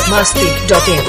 masti.in.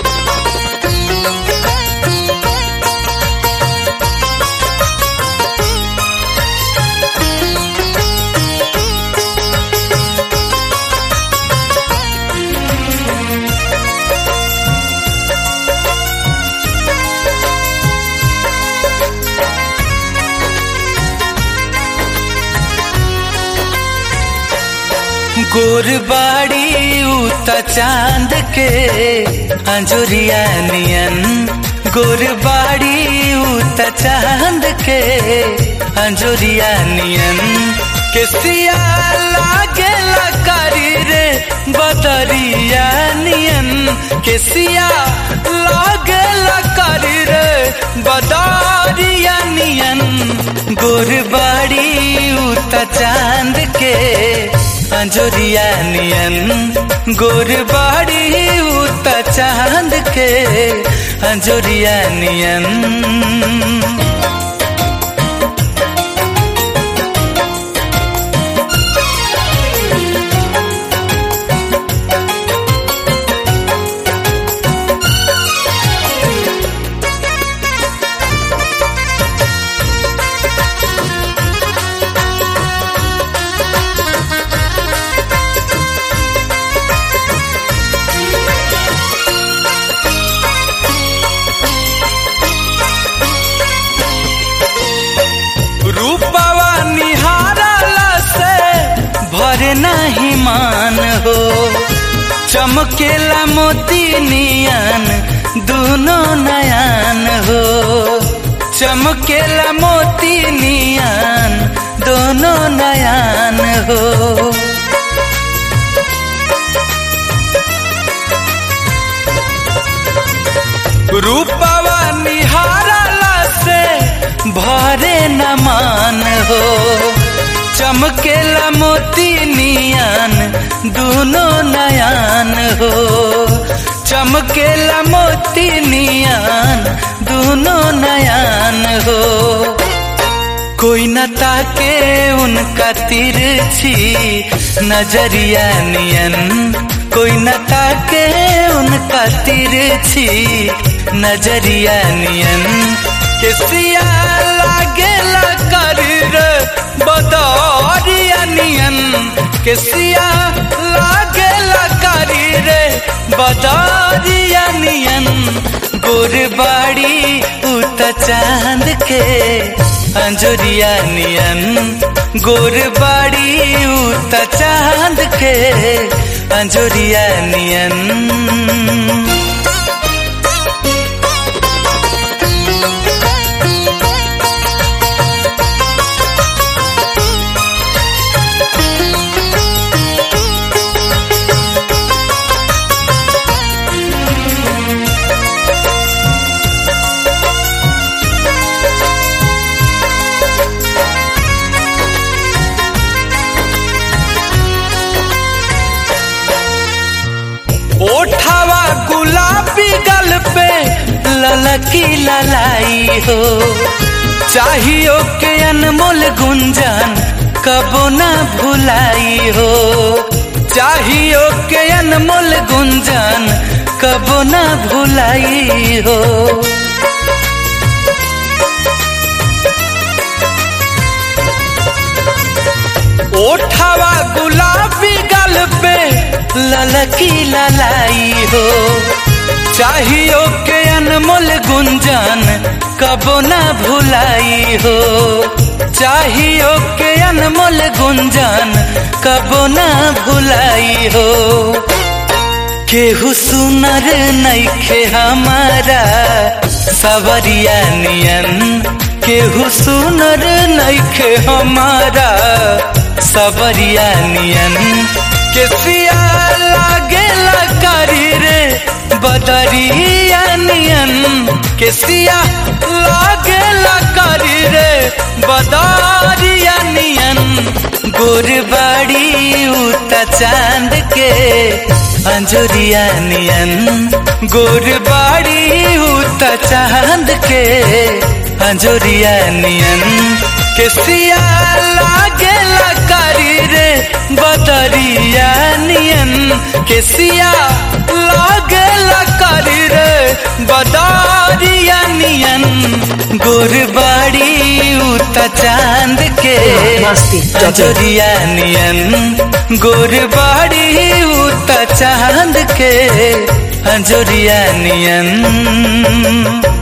गोरबाड़ी उता चांद के अंजुरिया नियन गोरबाड़ी उता चांद के अंजुरिया नियन केसिया लागे लकारी रे बदरिया नियन केसिया लागे लकारी रे बदरिया नियन गोरबाड़ी उता चांद के अंजोरिया नियन गोरबाड़ी उता चांद के अंजोरिया नियन रूपवा निहारला से भरे नहीं मान हो चमकेला मोती नियन दोनों नयन हो चमकेला मोती नियन दोनों नयन हो रूपवा निहारला से भरे न मान हो चमकेला मोती नियन दोनों नयन हो चमकेला मोती नियन दोनों नयन हो कोई न ताके उनका तिरछी नजरिया नियन कोई न ताके उनका तिरछी नजरिया नियन केसिया लागे कर बदरिया नियन केसिया लागे कर रे बदरिया नियन गोरबाड़ी उत चांद के अंजुरिया नियन गोरबाड़ी उत चांद के अंजुरिया नियन ओठावा गुलाबी गल पे ललकी ललाई हो चाहियो के अनमोल गुंजन कबो ना भुलाई हो चाहियो के अनमोल गुंजन कबो ना भुलाई हो ओठावा गुलाबी गल पे ललकी ललाई हो चाहियो के अनमोल गुंजन कबो ना भुलाई हो चाहियो के अनमोल गुंजन कबो ना भुलाई हो केहू सुनर नैखे हमारा सवरिया नियन केहू सुनर नैखे हमारा सबरिया नियन केसिया लागे करी रे बदरिया नियन केसिया लागे करी रे बदरिया नियन गोरबाड़ी उता चांद के अंजुरिया नियन गोरबाड़ी उता चांद के अंजुरिया नियन केसिया लागेला करी रे बदरिया नियन केसिया लागेला बदरिया नियन गोरबाड़ी उत चांद के अंजोरिया नियन गोरबाड़ी उत चांद के अंजोरिया नियन